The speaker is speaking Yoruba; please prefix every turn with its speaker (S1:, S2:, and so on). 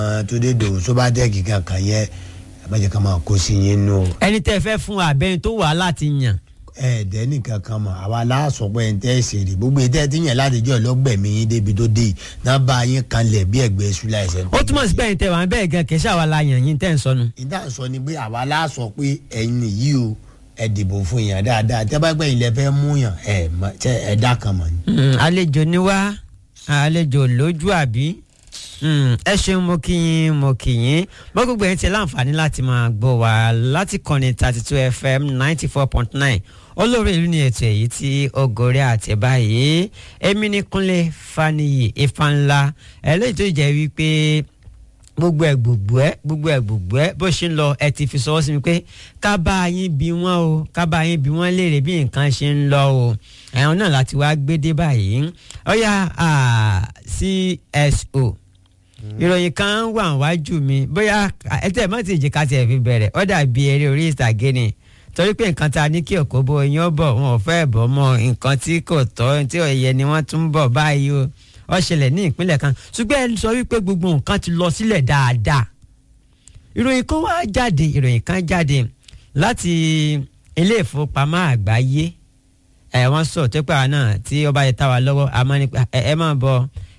S1: tó dé dòwò tó bá dẹ́ kíkan kan yẹ ẹ má jẹ́ ká máa kó sí yín nù.
S2: ẹni tẹ́ fẹ́ fún abẹ́ni tó wà láti yàn
S1: ẹ̀ẹ́dẹ́ nìkan kan mọ̀ àwa láàsọ pé ẹ̀ ń tẹ́ ṣe rí gbogbo ìtẹ́ tí yẹn láti jọ lọ́gbẹ̀mí yín débi tó dé yìí náà bá yín kanlẹ̀ bí ẹ̀gbẹ́ ṣúlá ẹ̀sẹ̀.
S2: ó túmọ̀ sí pé ẹ̀yin tẹ́ wà bẹ́ẹ̀ gan kì í ṣàwọn la yàn yín tẹ́ ń sọnù.
S1: ìdá sọ ni pé àwa láàsọ pé ẹ̀yin yìí o ẹ dìbò fún yàn dáadáa tẹ́ bá gbẹ́ ilẹ̀ fẹ́ mú yàn ẹ̀ ẹ̀ dá kan mọ̀ ni.
S2: àlejò ni wá àlejò lójú àbí ẹ ṣeun mo kí yín mo kí yín mo gbogbo ẹ̀ ń tẹ láǹfààní láti máa gbọ́ wá láti kọ́ni thirty two fm ninety four point nine olórí ìlú ni ètò èyí tí ogore àti báyìí èmi ní kúnlé faniyi ifánlá eléyìí tó jẹ́ wípé gbogbo ẹ gbogbo ẹ gbogbo ẹ gbogbo ẹ bó ṣe ń lọ ẹ ti fi sọwọ́ sí mi pé ká bá yín bí wọ́n o ká bá yín bí wọ́n léèrè bí nǹkan ṣe ń lọ o ẹ̀hún náà láti wá gbé dé báyìí ọ̀yà CSO ìròyìn kan wà wájú mi bóyá ẹ tẹ̀ mọ́ ti ìjìká tiẹ̀ fi bẹ̀rẹ̀ ó dàbí eré orí ìtàgé ni torí pé nǹkan tá a ní kí òkú bo yín ó bọ̀ wọn ò fẹ́ bọ̀ mọ́ nǹkan tí kò tọ́ tí ò yẹ ni wọ́n tún bọ̀ báyìí o ó ṣẹlẹ̀ ní ìpínlẹ̀ kan ṣùgbọ́n ẹ sọ wípé gbogbo nǹkan ti lọ sílẹ̀ dáadáa ìròyìn kan wá jáde ìròyìn kan jáde láti ilé ìfowópamọ́ àgbáyé ẹ wọ́n sọ tó pé àwọn náà tí ó bá yẹ tá wa lọ́wọ́ àmọ́ nípa ẹ ẹ máa bọ̀